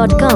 tunesjam.com.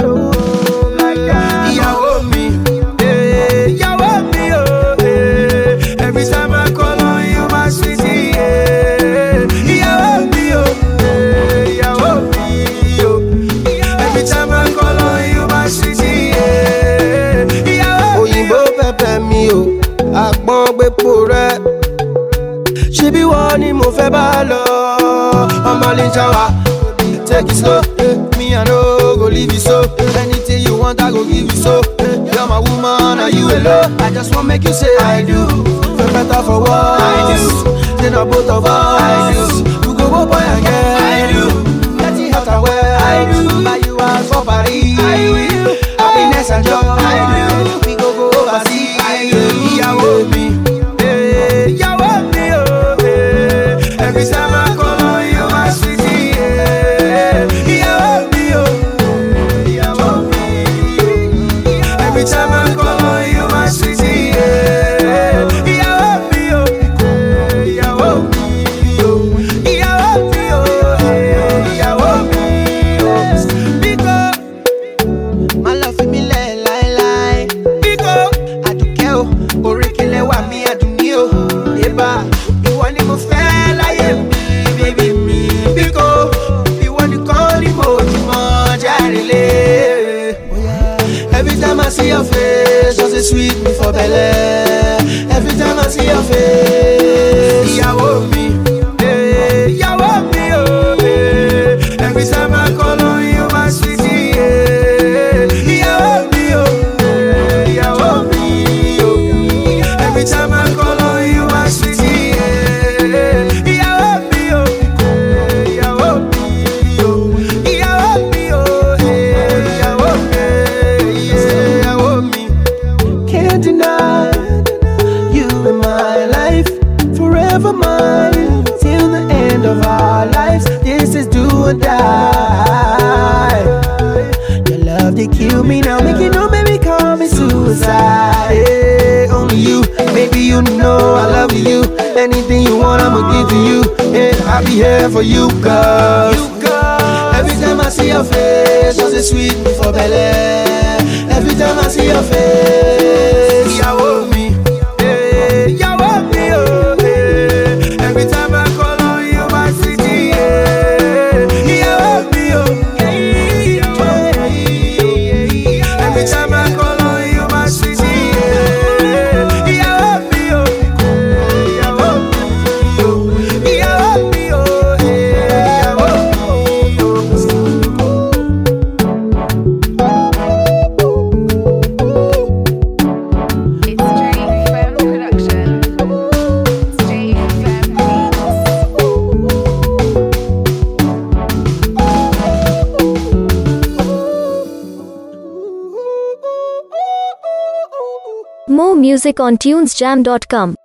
ìyàwó mi eh, ìyàwó mi o eh, every time I call on you my sweetie eh, ìyàwó mi o eh, ìyàwó mi o every time I call on you my sweetie eh, ìyàwó mi o. òyìnbó pẹpẹ mi o àpọn gbẹpọ rẹ ṣebí wọn ni mo fẹ́ bá lọ ọmọ lè jà wá take it slow eh, me i no go leave you so anything you want i go give you so eh, you're my woman na you alone i just wan make you say i do for better for worse i do say na both of us i do we go go boy and girl i do getting hot and well i do buy you house for paris i will happiness and joy i do we go go overseas i do ìyàwó mi. eh, ìyàwó mi o, eh, every time I call on you, my sweetie, eh, ìyàwó mi o, eh, ìyàwó mi o. Every time I call on you, my sweetie, eh, ìyàwó mi o, eh, ìyàwó mi o. Ìyàwó mi o, eh, ìyàwó mi o. Because má lọ fi mí lẹ̀ láéláé. Bíkọ́ àdùkẹ́ o, òrékelé wà mí àdùnní o. Yébà ìwọ ni mo fẹ́ láyé mi, bébí mi. Bíkọ́ ìwọ nìkan ni mo jùmọ̀ járe lé. Every time I see your face, just a sweet me for belle. Every time I see your face, ìyàwó mi. eh, Ìyàwó mi o. eh, Every time I call on you, my sweetie. eh, Ìyàwó mi o. eh, Ìyàwó mi o. Every time I call on you, my sweetie. eh, Ìyàwó mi o. eh, Ìyàwó mi o. Ìyàwó mi o. eh, Ìyàwó mi. Ìyàwó mi. Can't deny you in my life, forever mine, till the end of our lives. This is do or die. Your love they kill me now, make it no baby call me suicide. Hey, only you, baby you know I love you. Anything you want, I'ma give to you. Hey, I'll be here for you, girl. You girl. Every time I see your face, just a sweet me for belly. Every time I see your face, ìyàwó mi, eh, ìyàwó mi o. eh. Every time I call on you, my sweetie, eh, ìyàwó mi o. ìyàwó mi o. Every time I call on you, my sweetie, eh, ìyàwó mi o. ìyàwó mi o. ìyàwó mi o. eh, ìyàwó mi o. It's Jay Fem Production. It's Jay Fem Beats. More music on tunesjam.com.